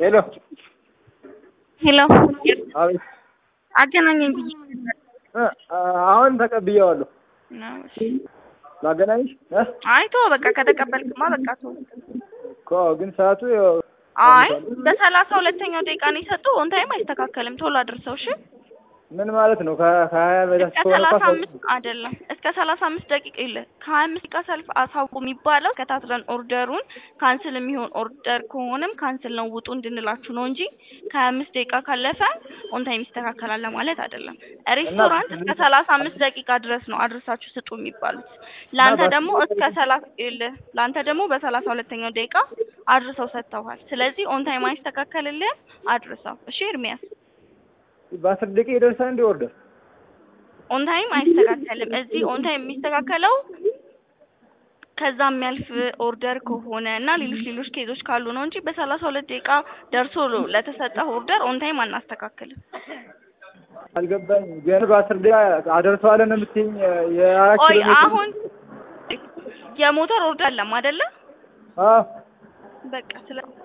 ሄሎ ሄሎ አቤት አገናኘኝ ብዬ እ አሁን ተቀብዬዋለሁ። ነው። እሺ። ላገናኝሽ እ አይ ተወው በቃ ከተቀበልክማ በቃ ተወው። እኮ ግን ሰዓቱ ያው አይ በሰላሳ ሁለተኛው ደቂቃ ነው የሰጡ ኦን ታይም አይስተካከልም። ቶሎ አድርሰው እሺ። ምን ማለት ነው? ከ- ከሀያ በታች እስከ ከሆነ ሰላሳ ኳስ አምስት አይደለም እስከ ሰላሳ አምስት ደቂቃ የለ ከሀያ አምስት ደቂቃ ሰልፍ አሳውቁ የሚባለው ከታትረን ኦርደሩን ካንስል የሚሆን ኦርደር ከሆነም ካንስል ነው ውጡ እንድንላችሁ ነው እንጂ ከሀያ አምስት ደቂቃ ካለፈ ኦን ታይም ይስተካከላል ለማለት አይደለም። ሬስቶራንት እስከ ሰላሳ አምስት ደቂቃ ድረስ ነው አድርሳችሁ ስጡ የሚባሉት። ለአንተ እና ደግሞ እስከ ሰላሳ ይኸውልህ ለአንተ ደግሞ በሰላሳ ሁለተኛው ደቂቃ አድርሰው ሰጥተውሃል። ስለዚህ ኦን ታይም አይስተካከልልህም፣ አድርሰው። እሺ ኤርሚያስ በአስር ደቂቃ ይደርሳል እንዲ ኦርደር ኦን ታይም አይስተካከልም። እዚህ ኦን ታይም የሚስተካከለው ከዛ የሚያልፍ ኦርደር ከሆነ እና ሌሎች ሌሎች ኬዞች ካሉ ነው እንጂ በሰላሳ ሁለት ደቂቃ ደርሶ ለተሰጠህ ኦርደር ኦን ታይም አናስተካክልም። አልገባኝ። ግን በአስር ደቂቃ አደርሰዋለን ነው የምትይኝ? የአራት ቆይ ኪሎ ሜትር አሁን የሞተር ኦርደር አለም አይደለ? አዎ በቃ ስለ